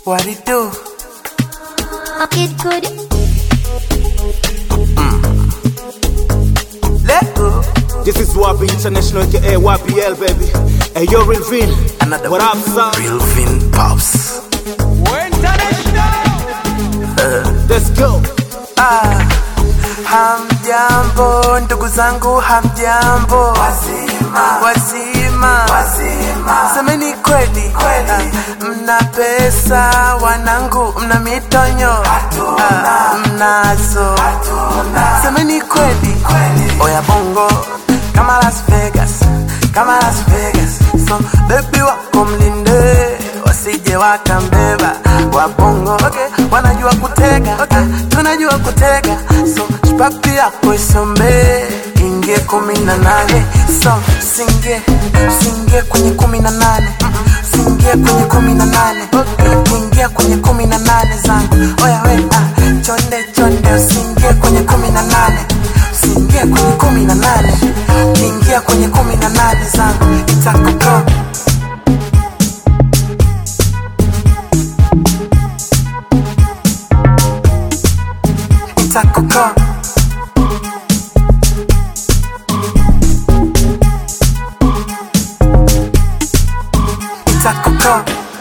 What it do? It could Let go. This is Wapi International, aka YPL, baby. Hey, yo, Real Vin. Another What one. up, son? Real Vin Pops. Let's go. Ah, hamjambo ndugu zangu, hamjambo wazima, wazima, wazima. Semeni kweli, kweli. Mna pesa wanangu, mna mitonyo ah, mnazo Semeni kweli, kweli. Oya bongo kama Las Vegas, kama Las Vegas. So baby wako mlinde wasije wakambeba wabongo okay. wanajua kutega okay. tunajua kutega so spapi yako isombe ingie kumi na nane so singie singie kwenye kumi na nane Mm, singie kwenye kumi na nane okay. ingia kwenye kumi na nane zangu oya we ah, chonde chonde usingie kwenye kumi na nane usingie kwenye kumi na nane ingia kwenye kumi na nane zangu itakuko itakuko itakuko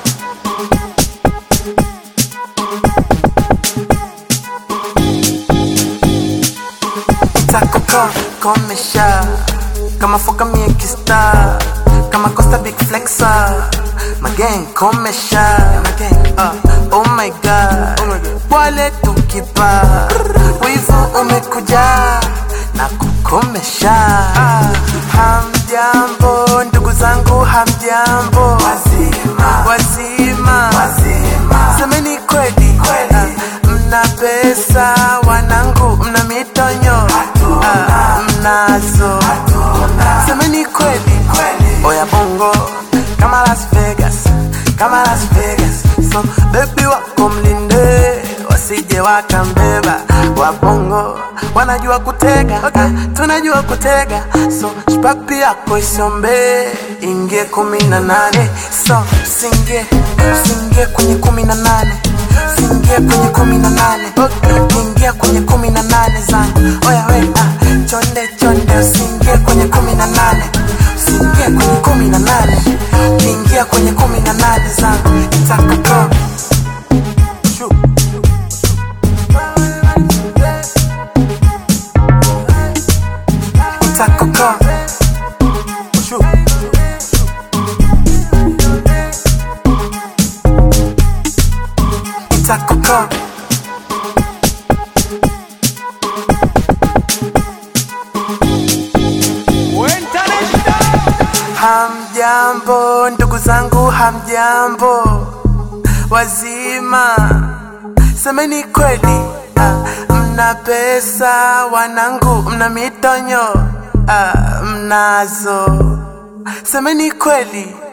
itakuko komesha kama foka mie kista kama costa big flexa magang komesha uh, oh my god wale tukipa wivu umekuja na kukomesha Ah, hamjambo ndugu zangu hamjambo wazima wazima wazima semeni kweli Ah, mna pesa wanangu mna mitonyo Ah, mnazo semeni kweli oya bongo kama Las Vegas kama Las Vegas so baby wako mlinde wasije wakambeba wabongo wanajua kutega okay. tunajua kutega so spapi yako isombe ingie kumi na nane so singie singie kwenye kumi na nane singie kwenye kumi na nane okay. ingia kwenye kumi na nane zangu oya we ah, chonde chonde usingie kwenye kumi na nane usingie kwenye kumi na nane ingia kwenye kumi na nane zangu itakuko itakuko itakuko Hamjambo ndugu zangu, hamjambo wazima, semeni kweli. Ah, mna pesa wanangu, mna mitonyo ah, mnazo, semeni kweli.